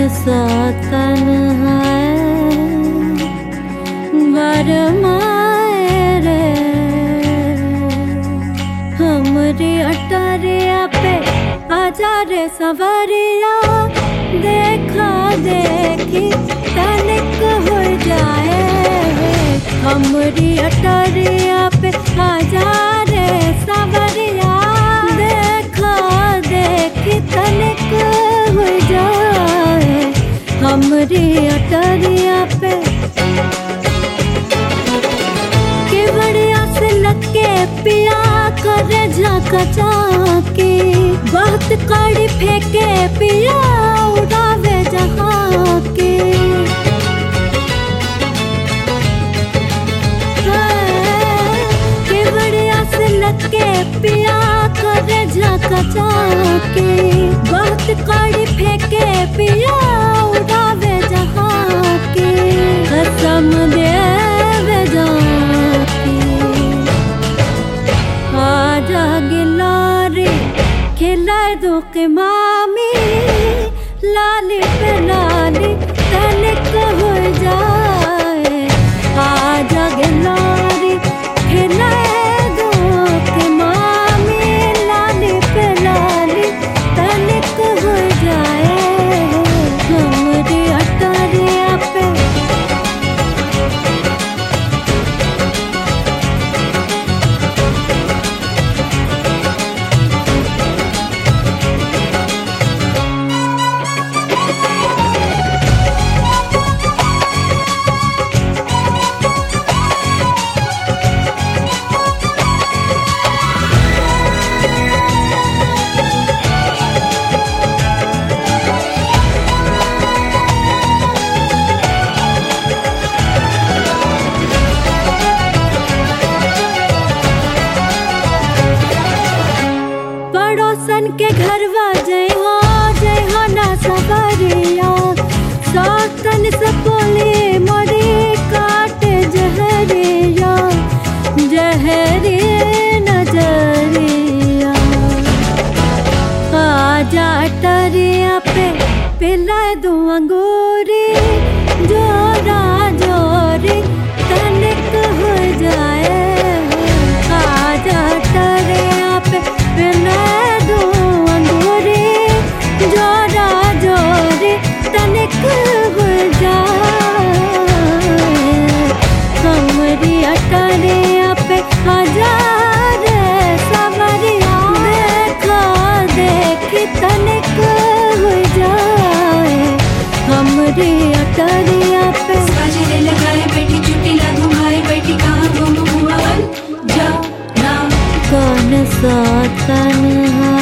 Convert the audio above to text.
सा तन है बरमाए रे हमरी अटरिया पे आजा रे सवरिया देखा देखी तनिक हो जाए हमरी अटरिया पे आजा रे सवरिया देखा देखी तनिक हो जाए हमरी अटरिया पे के बढ़िया से लगे पिया करे झाका चाके बहुत कड़ी फेंके पिया उड़ावे जहाँ के हाँ, के बढ़िया से लगे पिया करे झाका चाके बहुत कड़ी फेंके पिया उड़ावे जहाँ के कसम देवे जाके आजा गिलारे खिलाए दो के मामी लाली पे लाली तनिक हो जाए आजा गिलारे खिलाए दो के मामी लाली पे लाली तनिक हो जाए हमरी अटरिया पे पड़ोसन के घरवा जय हो जय हो ना सबरिया सौतन से बोले मोरे काट जहरिया जहरे नजरिया आजा टरिया पे पिला दो अंगूरी जोरा जोरी तनिक हो जाए आजा टरिया पे पिला दो अंगूरी जोरा जोरी तनिक हो जाए हमरी अटरिया पे हजार सवरिया देखा देखी तनिक हो जाए हमरी अटरिया पे बाजरे लगाए बैठी चुटी लागू भाई बैठी कहाँ गुम हुआ बन जा ना कौन सा तन है